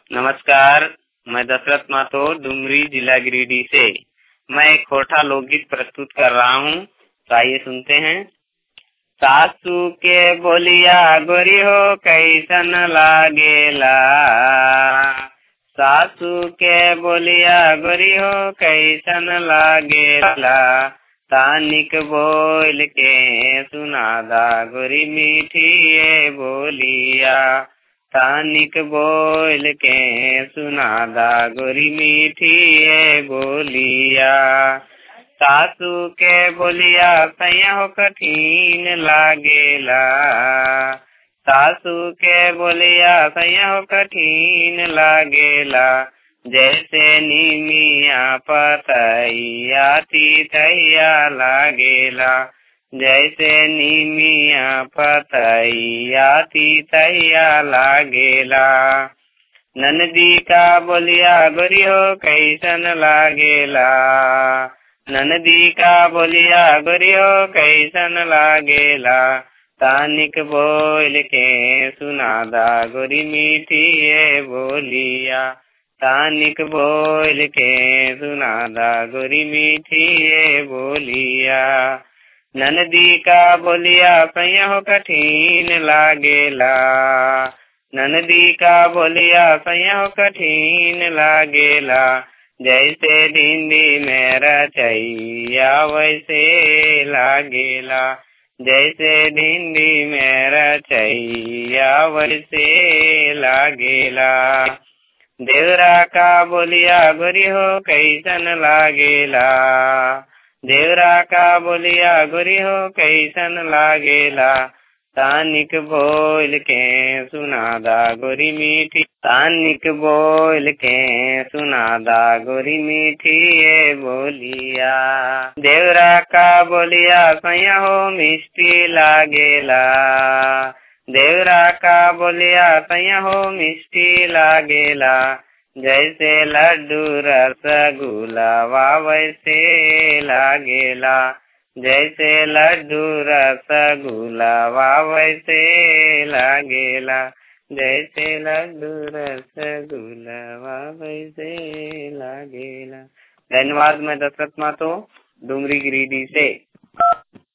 नमस्कार मैं दशरथ माथो डुमरी जिला गिरिडीह से मैं एक खोटा लोकगीत प्रस्तुत कर रहा हूँ तो आइए सुनते हैं सासू के बोलिया गोरी हो कैसन लागेला सासू के बोलिया गोरी हो कैसन लागेला तानिक बोल के सुनादा गोरी मीठी ये बोलिया तानिक बोल के सुनादा गोरी मीठी ये बोलिया सासू के बोलिया सैया हो कठिन लागेला सासू के बोलिया सैया हो कठिन लागेला जैसे निमिया पतैया तीतैया लागेला जैसे निमिया पतैया तीतैया लागेला ननदी का बोलिया गोरी हो कैसन लागेला ननदी का बोलिया गोरी हो कैसन लागेला तानिक बोल के सुनादा गोरी मीठी ये बोलिया तानिक बोल के सुनादा गोरी मीठी ये बोलिया ननदी का बोलिया सैया हो कठिन लागेला ननदी का बोलिया सैया हो कठिन लागेला जैसे दिंदी में रचैया वैसे लागेला जैसे दिंदी में रचैया वैसे लागेला देवरा का बोलिया गोरी हो कैसन लागेला देवरा का बोलिया गोरी हो कैसन लागेला तानिक बोल के सुनादा गोरी मीठी तानिक बोल के सुनादा गोरी मीठी ये बोलिया देवरा का बोलिया सैया हो मिष्टी लागेला देवरा का बोलिया सैया हो मिष्टी लागेला जैसे लड्डू रसगुलावा वैसे लागेला जैसे लड्डू रसगुलावा वैसे लागेला जैसे लड्डू रसगुलावा वैसे लागेला धन्यवाद मैं दशरथ मातो डूंगरी गिरिडीह से